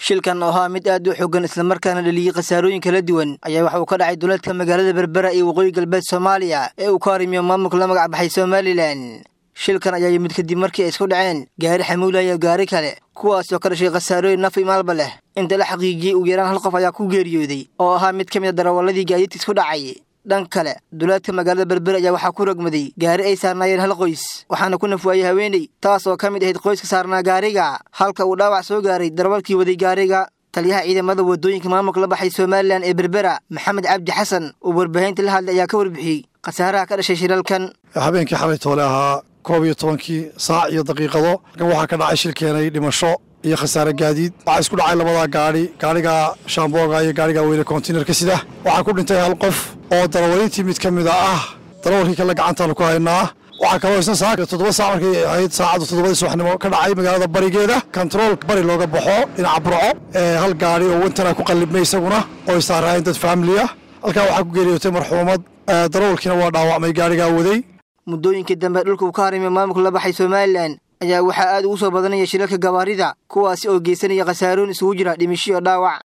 shilkan oo ahaa mid aad u xoogan islamarkaana dhaliyey khasaarooyin kala duwan ayaa waxa uu ka dhacay duleedka magaalada berbera iyo waqooyi galbeed soomaaliya ee uu ka harimiyo maamulka la magac baxay somalilan shilkan ayaa yimid kadib markii ay isku dhaceen gaari xamuula iyo gaari kale kuwaas oo ka dhashay khasaarooyin naf imaalba leh inta la xaqiijiyey ugu yaraan hal qof ayaa ku geeriyooday oo ahaa mid ka mid a darawalladii gaadiidka isku dhacay dhan kale duleedka magaalada berber ayaa waxaa ku rogmaday gaari ay saarnaayeen hal qoys waxaana ku nafwaayey haweeney taas oo ka mid ahayd qoyska saarnaa gaariga halka uu dhaawac soo gaaray darawalkii waday gaariga taliyaha ciidamada wadooyinka maamulka la baxay somalilan ee berbera maxamed cabdi xasan oo warbaahinta la hadlay ayaa ka warbixiyey khasaaraha ka dhashay shilalkan habeenkii xalay toole ahaa koob iyo tobankii saac iyo daqiiqado kan waxaa ka dhacay shil keenay dhimasho iyo khasaare gaadiid waxaa isku dhacay labadaa gaadhi gaadhiga shaambooga iyo gaadhiga weyne kontinerka sida waxaa ku dhintay hal qof oo darawalintii mid ka mida ah darawalkii kale gacantaanu ku haynaa waxaa kaloo isna saaka toddoba saac markay ahayd saacadda toddobadii subaxnimo ka dhacay magaalada barigeeda kontarool bari looga baxo dhinaca burco hal gaadhi oo wintana ku qallibmay isaguna oo isaaraayeen dad faamili ah halkaa waxaa ku geeriyootay marxuumad darawalkiina waa dhaawacmay gaadhigaa waday muddooyinkii dambe dhulka uu ka harimiyo maamulka la baxay somalilan ayaa waxaa aad ugu soo badanaya shilalka gabaarida kuwaasi oo geysanaya khasaarooyin isugu jira dhimisho iyo dhaawac